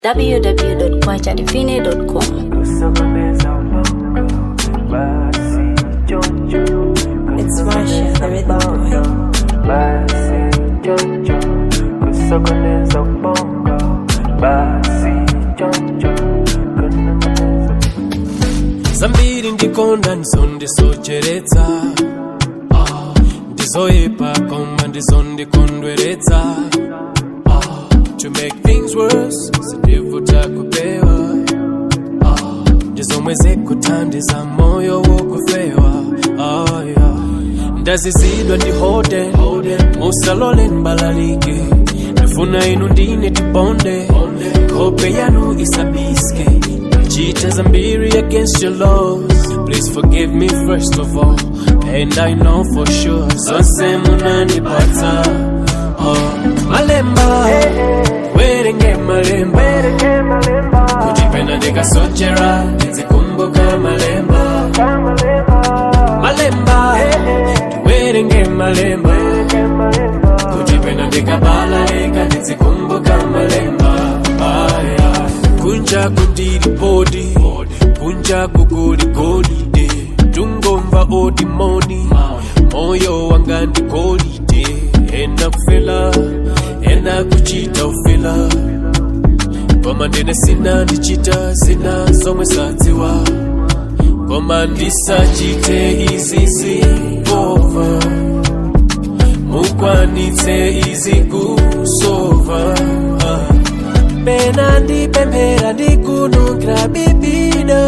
www.kwachadivine.com. It's Marsha, the rhythm boy. zambiri ndikonda ndizondisocheretsa Ah, ndizoyipa koma ndizondikondweretsa Ah, to make things worse sindivuta kupewa Ah, ndizomwe zikuthandiza moyo wokufewa Ah, yeah. ndazizidwa ndihode musalole ndibalalike ndifuna inu ndine tibonde hope yanu isabiske cheat as I'm weary against your laws. Please forgive me first of all. And I know for sure. So say munani bata. Oh, malemba. Werenge malemba. Kujipenda ndikasochera. Nizikumbuka malemba. Malemba. Werenge malemba. Kujipenda ndikabalalika. Nizikumbuka malemba. Ah, yeah. kunja kundiri bodi kunja kugoli golide tungomva odi moni moyo wanga ndi golide ena kufela ena kuchita ufela koma ndine sina ndichita zina zomwe sadziwa koma ndisachite izizi over mukwanitse izi kusova ah. pena ndipemphera ndikunukira bibida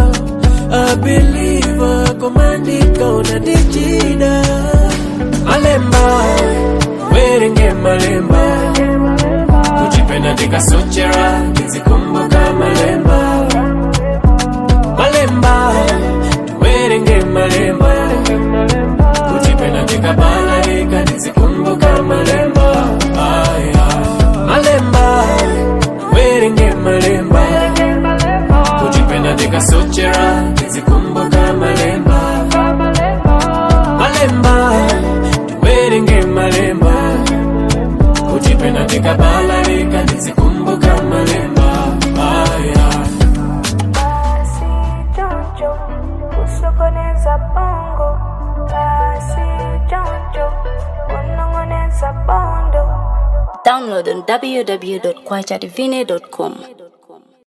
abiliva koma ndikaona ndichida malemba werenge malemba kuti pena ndikasochera ndizikumbuka malemba malemba werenge malemba kuti pena ndikabalalika ndizikumbuka malemba ah, yeah. malemba werenge malemba kuti pena ndikasochera ndizikumbuka malemba malemba werenge malemba kuti pena ndikabalalika ndizikumbuka malemba ah, yeah. Basi jonjo, usokoneza bongo. Basi jonjo, unongoneza bondo. Download on www.kwachadivine.com.